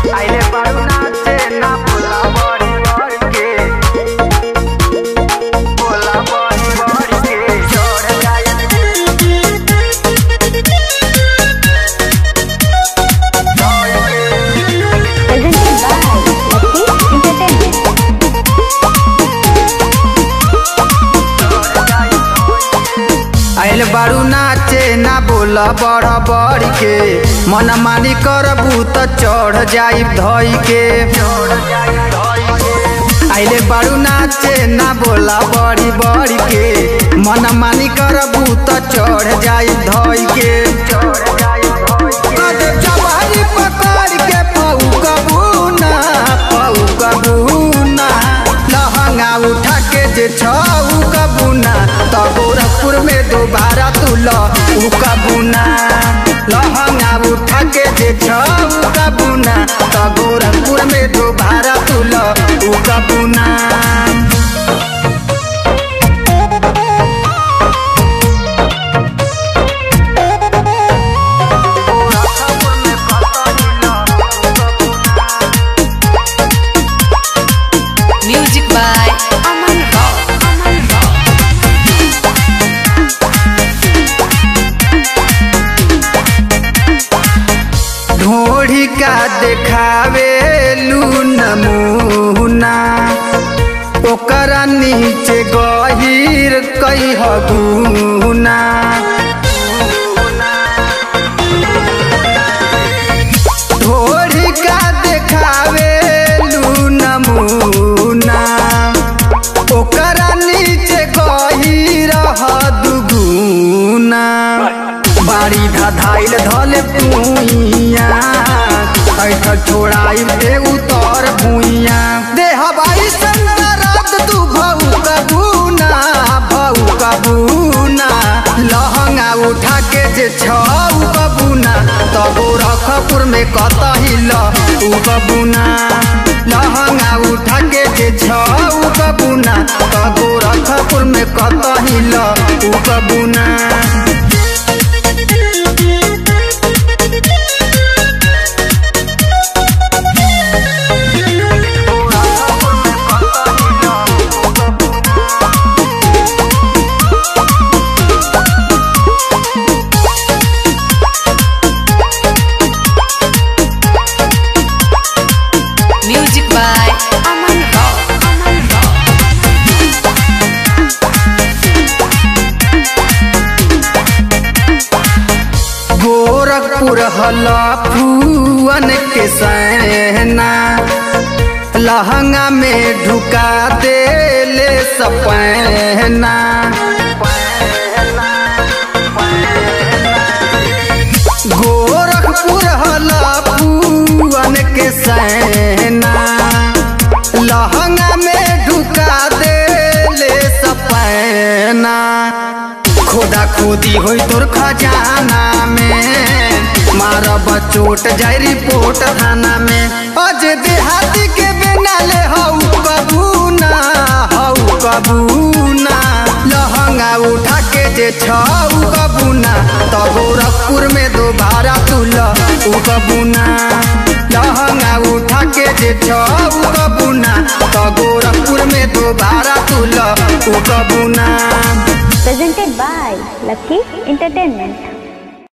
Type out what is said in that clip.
आइले बारू नाचे ना बोला बड़ी बड़ी के बोला बड़ी बड़ी के चढ़ जाए presented by Lucky Entertainment. आइल बारू नाचे ना बोल बड़ बड़ के मन मानी करबू त चढ़ जाई धई के आइले बारू नाचे ना बोला बड़ी बड़ी के मन मानी करबू त चढ़ जाई धई के कदे जवानी पकड़ के पऊ कबूना पऊ कबूना लहंगा उठा के जे छऊ कबूना त गोरखपुर में दोबारा तू ल उ कबूना लहंगा उठा के जे छऊ कबूना त गोरखपुर में दोबारा तू ल उ कबूना Music by Aman Rao. ढोढ़ी का देखावे लू नमूना ओकरा नीचे गहिर कई हगुना ढोढ़ी का देखावे लू नमूना ओकरा नीचे गहिर हदुगुना बाड़ी धधाइल धले पुइया ऐठ छोड़ाई दे उतर भुइया दे हवाई संगरात तू भऊ कबूना भऊ कबूना लहंगा उठा के जे छऊ कबूना त गोरखपुर में कतही ल उ कबूना लहंगा उठा के जे छऊ कबूना त गोरखपुर में कतही ल उ कबूना Music by Aman Rao. Gorakhpur हला फूअन के सहना लहंगा में ढुका दे ले सपना गोरखपुर हला फूअन के सहना लहंगा में ढुका दे ले सपना खोदा खोदी होई तोर खजाना में मारब चोट जाई रिपोर्ट थाना में अज देहाती के बिना ले हऊ कबूना हऊ कबूना लहंगा उठा के जे छऊ कबूना त गोरखपुर में दोबारा तू ल उ कबूना लहंगा उठा के जे छऊ कबूना त गोरखपुर में दोबारा तू ल उ कबूना Presented by Lucky Entertainment.